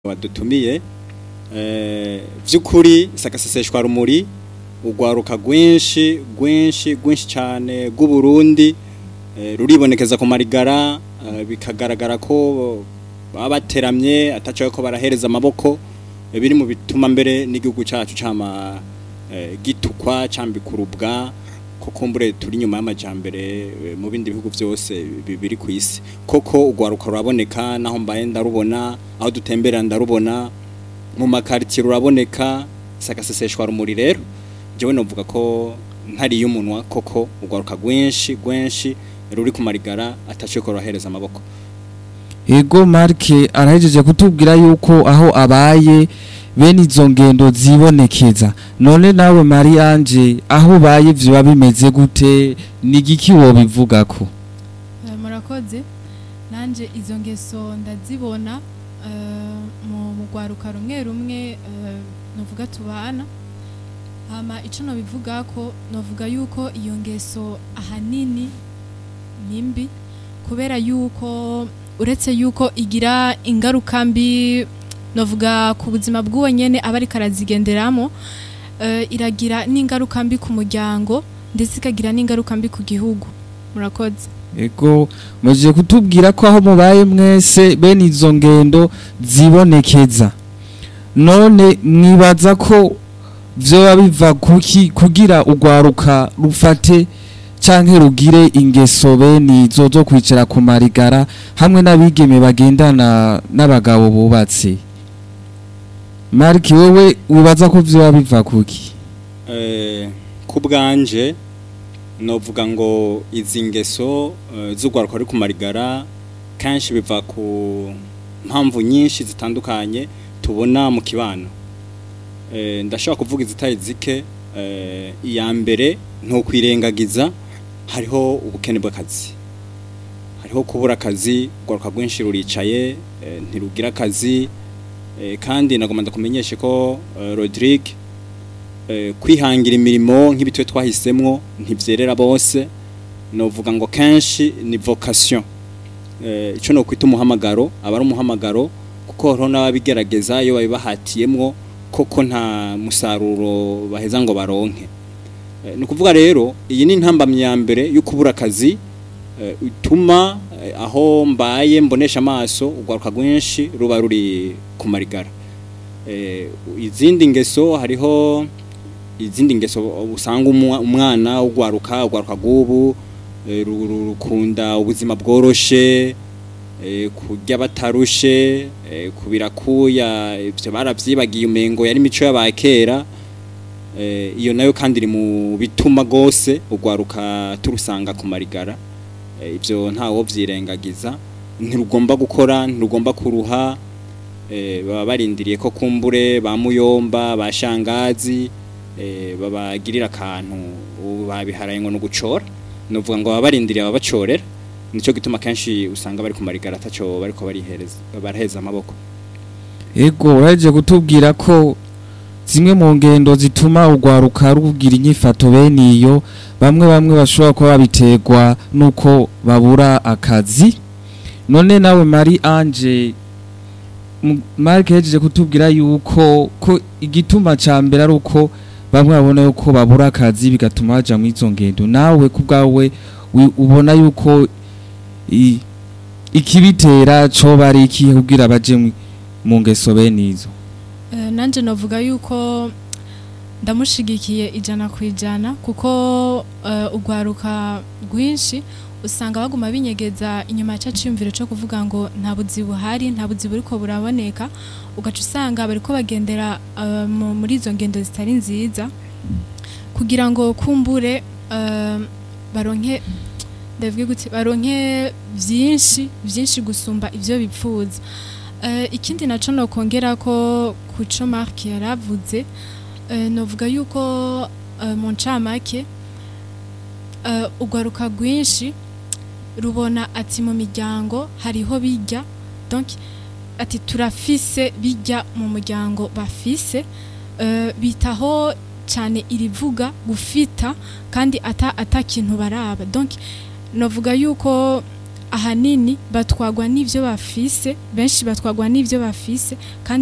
wadutumiye by'ukuri sagaseseshwa rumuri urwaruka rwinshi rwinshi rwinshi cyane rw'uburundi ruribonekeza ku marigara bikagaragara ko baba bateramye atacaye ko barahereza amaboko biri mu bituma mbere n'igihugu cyacu cyama gitukwa cyambikurubwa koko mbure turi nyuma y'amajyambere mu bindi bihugu byose biri ku isi koko urwaruka ruraboneka naho mbaye ndarubona aho dutembera ndarubona mu makaritsiye ruraboneka sagaseseshwa rumuri rero njyewe navuga ko ntariye umunwa koko urwaruka rwinshi rwinshi ruri ku marigara ataciye ko rurahereza amaboko Ego Marke arahejeje kutubwira yuko aho abaye bene izo ngendo zibonekeza none nawe Mariange aho ubaye vyo bimeze gute nigiki wo bivugako murakoze nanje izo ngeso ndazibona mu mugwaruka rumwe rumwe novuga tubana hama ico no bivuga ko novuga yuko iyo ngeso ahanini nimbi kubera yuko uretse yuko igira ingaruka mbi novuga ku buzima bw'uwo nyene aba ariko arazigenderamo iragira n'ingaruka mbi ku muryango ndetse ikagira n'ingaruka mbi ku gihugu murakoze Ego muje kutubwira ko aho mubaye mwese bene izo ngendo zibonekeza none mwibaza ko vyoba biva kuki kugira urwaruka rufate canke rugire ingeso bene izo zo kwicara ku marigara hamwe n'abigeme bagendana n'abagabo bubatse Mariki wewe wibaza ko vyoba biva kuki ku bwanje novuga ngo izi ngeso z'urwaruka ruri ku marigara kenshi biva ku mpamvu nyinshi zitandukanye tubona mu kibano ndashobora kuvuga izitari zike iya mbere ntukwirengagiza hariho ubukene bw'akazi hariho kubura akazi urwaruka rwinshi ruricaye ntirugira akazi kandi nagomba ndakumenyeshe ko Rodrigue kwihangira imirimo nk'ibitwe twahisemwo ntibyerera bose novuga ngo kenshi ni vocation icyo no kwita umuhamagaro aba ari umuhamagaro kuko hariho n'ababigerageza iyo babibahatiyemwo koko nta musaruro baheza ngo baronke ni ukuvuga rero iyi ni intambamyi ya mbere yo kubura akazi ituma aho mbaye mbonesha amaso urwaruka rwinshi ruba ruri ku marigara izindi ngeso hariho izindi ngeso usanga umwana ugwaruka ugwaruka gubu rukunda ubuzima bworoshe kurya batarushe kubirakuya ibyo barabyibagiye umengo yari imico y'abakera iyo nayo kandi iri mu bituma rwose ugwaruka turusanga ku marigara ibyo ntawo byirengagiza ntirugomba gukora ntirugomba kuruha baba barindiriye ko kumbure ba muyomba ba shangazi babagirira akantu babiharaye ngo ni ugucora ni uvuga ngo baba barindiriye ababacorera nicyo gituma kenshi usanga bari ku marigara atacyo bari ko baraheza amaboko ego uraje kutubwira ko zimwe mu ngendo zituma urwaruka rugira inyifato bene iyo bamwe bamwe bashobora kuba babiterwa n'uko babura akazi none nawe mari anje marike yagejeje kutubwira yuko ko igituma cya mbere ari uko bamwe babona yuko babura akazi bigatuma bajya mu izo ngendo nawe ku bwawe ubona yuko ikibitera cyo bari ikihe kubwira baje mu ngeso bene izo nanjye navuga yuko ndamushigikiye ijana ku ijana kuko urwaruka rwinshi usanga baguma binyegeza inyuma ya cyumviro cyo kuvuga ngo nta buzi buhari nta buzi buri ko buraboneka ugaca usanga bari ko bagendera muri izo ngendo zitari nziza kugira ngo kumbure baronke baronke byinshi byinshi gusumba ibyo bipfuza ikindi nacyo ni ukongera ko ku cyo marike yaravuze navuga yuko mu ncamake urwaruka rwinshi rubona ati mu miryango hariho bijya ati turafise bijya mu muryango bafise bitaho cyane irivuga gufita kandi ata kintu baraba navuga yuko ahanini batwagwa n'ivyo bafise benshi batwagwa n'ivyo bafise kandi